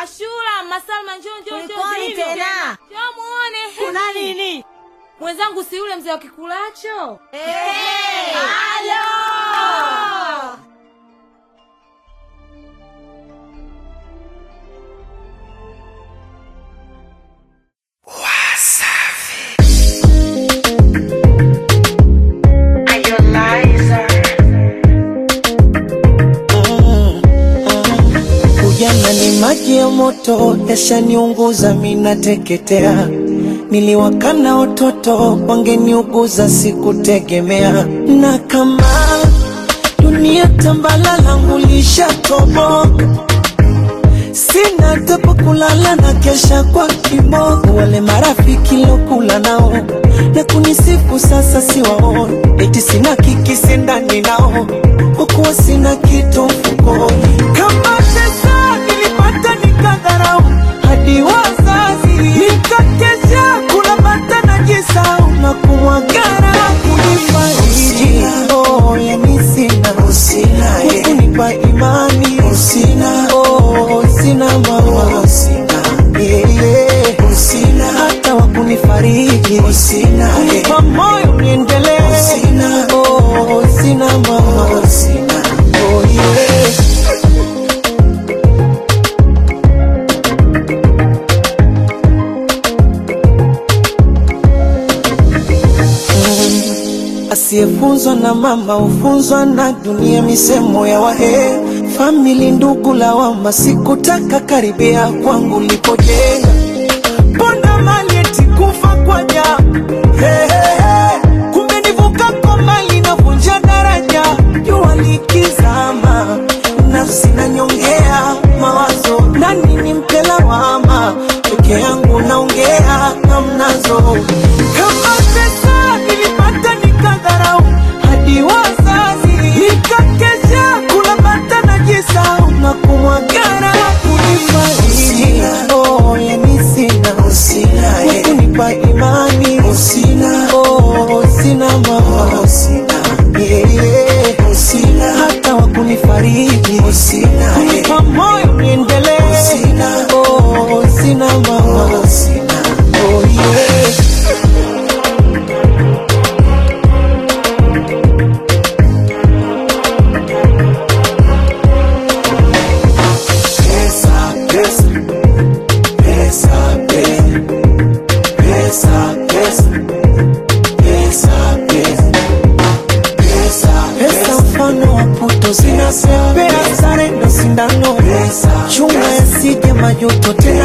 Ashura, Masalma, njoo njoo njoo. Kulikoni njoo. tena? Njoo muone. Kuna nini? Mwenzangu si yule mzee wa kikulacho? Eh, Halo! Ujana ni maji ya moto, yashaniunguza mina teketea. Niliwakana watoto, wangeniuguza sikutegemea. Na kama dunia tambala langu lishatoboka, sina hata pa kulala na kesha kwa kiboko. Wale marafiki lokula nao na kunisifu sasa siwaoni, eti sina kikisi ndani nao, kwa kuwa sina kitu mfukoni. Kama pesa nilipata nikadharau, hadi wazazi nikakesha kula bata na jisau na kumwagara kunifariji. Oh, yani sina kunipa imani sina oh, sina mama sina yeah, sina hata wa kunifariji sina kunipa moyo niendelee sina oh, sina mama sina oh, yeah. Asiyefunzwa na mama hufunzwa na dunia, misemo ya wahe famili, ndugu lawama, sikutaka karibia kwangu lipojenga ponda mali eti kufa kwa ja hey, hey, hey. Kumbe nivuka kwa mali navunja daraja, jua likizama, nafsi nanyongea mawazo, nani nimpe lawama, peke yangu naongea hamnazo kama pesa nilipata nikadharau, hadi wazazi nikakesha kula bata na jisau na kumwagara kunifariji. Oh, yani sina wa kunipa imani sina oh, sina mama sina yeah, yeah. sina hata wa kunifariji sina kunipa moyo niendelee sina oh, sina mama sina oh, yeah. Pesa, pesa, pesa, pesa, pesa, pesa, pesa, pesa, pesa, mfano wa puto zinasepea, sare ndo sindano, chunga yasije majuto tena